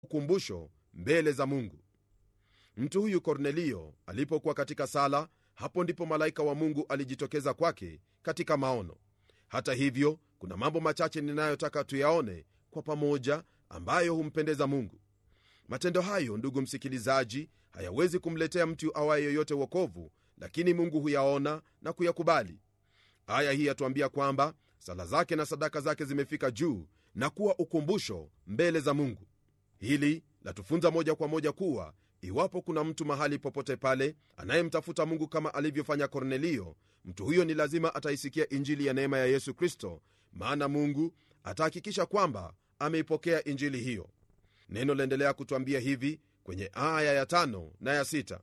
ukumbusho mbele za mungu mtu huyu kornelio alipokuwa katika sala hapo ndipo malaika wa mungu alijitokeza kwake katika maono hata hivyo kuna mambo machache ninayotaka tuyaone kwa pamoja ambayo humpendeza mungu matendo hayo ndugu msikilizaji hayawezi kumletea mtu awaye yoyote wokovu lakini mungu huyaona na kuyakubali aya hii yatuambia kwamba sala zake na sadaka zake zimefika juu na kuwa ukumbusho mbele za mungu hili latufunza moja kwa moja kuwa iwapo kuna mtu mahali popote pale anayemtafuta mungu kama alivyofanya kornelio mtu huyo ni lazima ataisikia injili ya neema ya yesu kristo maana mungu atahakikisha kwamba ameipokea injili hiyo neno laendelea kutwambia hivi kwenye aya ya tano na ya sita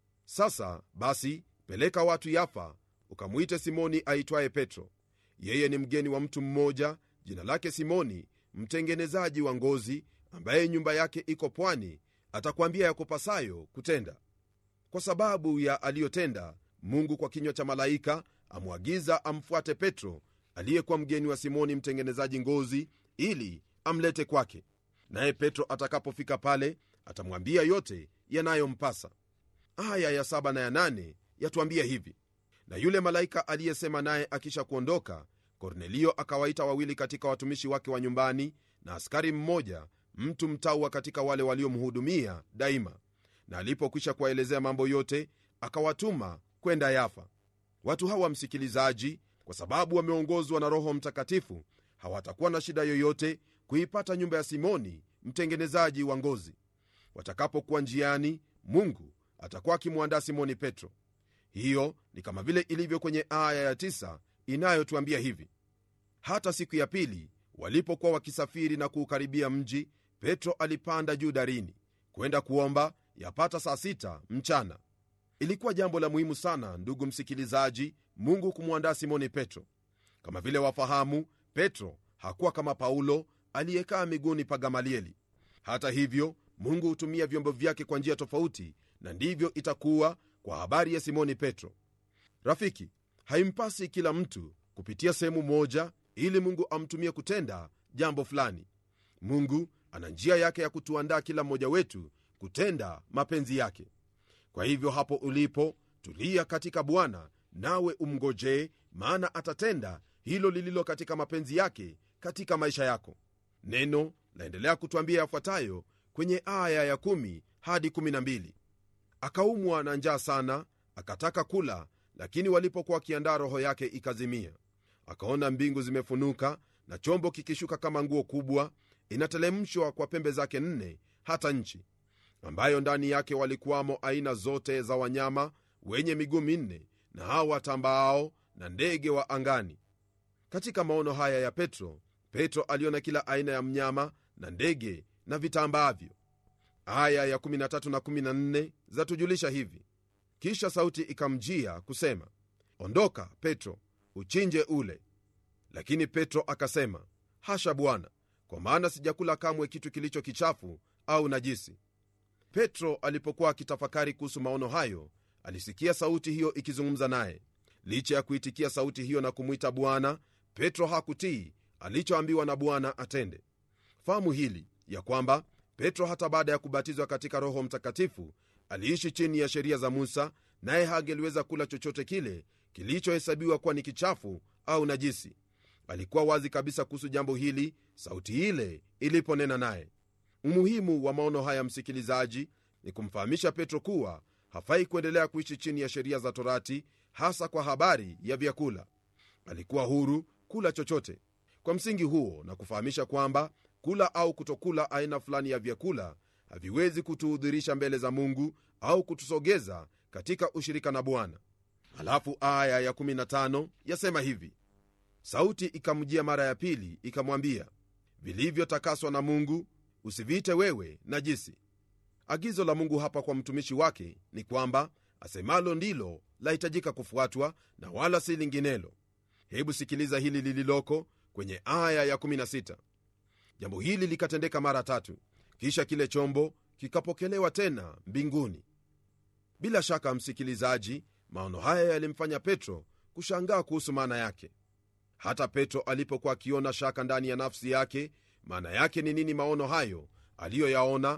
sasa basi peleka watu yafa ukamwite simoni aitwaye petro yeye ni mgeni wa mtu mmoja jina lake simoni mtengenezaji wa ngozi ambaye nyumba yake iko pwani atakwambia yakupasayo kutenda kwa sababu ya aliyotenda mungu kwa kinywa cha malaika amwagiza amfuate petro aliyekuwa mgeni wa simoni mtengenezaji ngozi ili amlete kwake naye petro atakapofika pale atamwambia yote yanayompasa aya ya saba na ya nane yatuambia hivi na yule malaika aliyesema naye akisha kuondoka kornelio akawaita wawili katika watumishi wake wa nyumbani na askari mmoja mtu mtaua katika wale waliomhudumia daima na alipokwisha kuwaelezea mambo yote akawatuma kwenda yafa watu hawa msikilizaji kwa sababu wameongozwa na roho mtakatifu hawatakuwa na shida yoyote kuipata nyumba ya simoni mtengenezaji wa ngozi watakapokuwa njiani mungu atakuwa akimwandaa simoni petro hiyo ni kama vile ilivyo kwenye aya ya tisa inayotuambia hivi hata siku ya pili walipokuwa wakisafiri na kuukaribia mji petro alipanda juu darini kwenda kuomba yapata saa sita mchana ilikuwa jambo la muhimu sana ndugu msikilizaji mungu kumwandaa simoni petro kama vile wafahamu petro hakuwa kama paulo aliyekaa miguuni pa gamalieli hata hivyo mungu hutumia vyombo vyake kwa njia tofauti na ndivyo itakuwa kwa habari ya simoni petro rafiki haimpasi kila mtu kupitia sehemu moja ili mungu amtumie kutenda jambo fulani mungu ana njia yake ya kutuandaa kila mmoja wetu kutenda mapenzi yake kwa hivyo hapo ulipo tulia katika bwana nawe umngojee maana atatenda hilo lililo katika mapenzi yake katika maisha yako neno laendelea kutwambia yafuatayo kwenye aya ya 1 hadi 12 akaumwa na njaa sana akataka kula lakini walipokuwa wakiandaa roho yake ikazimia akaona mbingu zimefunuka na chombo kikishuka kama nguo kubwa inatelemshwa kwa pembe zake nne hata nchi ambayo ndani yake walikuwamo aina zote za wanyama wenye miguu minne na hao watambaao na ndege wa angani katika maono haya ya petro petro aliona kila aina ya mnyama na ndege na vitambaavyo aya ya 13 na 14 zatujulisha hivi kisha sauti ikamjia kusema ondoka petro uchinje ule lakini petro akasema hasha bwana kwa maana sijakula kamwe kitu kilicho kichafu au najisi petro alipokuwa akitafakari kuhusu maono hayo alisikia sauti hiyo ikizungumza naye licha ya kuitikia sauti hiyo na kumwita bwana petro hakutii alichoambiwa na bwana atende fahamu hili ya kwamba petro hata baada ya kubatizwa katika roho mtakatifu aliishi chini ya sheria za musa naye hangeliweza kula chochote kile kilichohesabiwa kuwa ni kichafu au najisi alikuwa wazi kabisa kuhusu jambo hili sauti ile iliponena naye umuhimu wa maono haya msikilizaji ni kumfahamisha petro kuwa hafai kuendelea kuishi chini ya sheria za torati hasa kwa habari ya vyakula alikuwa huru kula chochote kwa msingi huo na kufahamisha kwamba kula au kutokula aina fulani ya vyakula haviwezi kutuhudhurisha mbele za mungu au kutusogeza katika ushirika na bwana halafu aya ya 15 yasema hivi sauti ikamjia mara ya pili ikamwambia vilivyotakaswa na mungu usiviite wewe najisi agizo la mungu hapa kwa mtumishi wake ni kwamba asemalo ndilo lahitajika kufuatwa na wala si linginelo hebu sikiliza hili lililoko kwenye aya ya 16 jambo hili likatendeka mara tatu kisha kile chombo kikapokelewa tena mbinguni bila shaka msikilizaji maono haya yalimfanya petro kushangaa kuhusu maana yake hata petro alipokuwa akiona shaka ndani ya nafsi yake maana yake ni nini maono hayo aliyoyaona